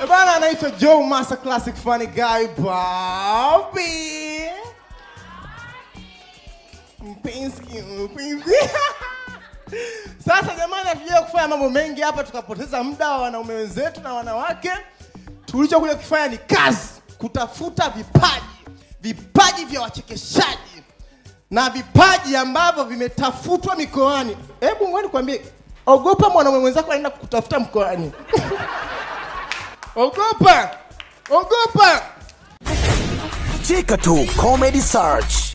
Eh, Bana anaitwa Joe Master Classic Funny Guy Bobby. Mpenzi, mpenzi. Sasa jamani, hatujaja kufanya mambo mengi hapa tukapoteza muda wa wanaume wenzetu na wanawake. Tulichokuja kufanya ni kazi, kutafuta vipaji, vipaji vya wachekeshaji na vipaji ambavyo vimetafutwa mikoani. Hebu ngoja nikwambie, ogopa mwanaume mwenzako anaenda kutafuta mkoani. ogopa, ogopa. Cheka tu Comedy Search.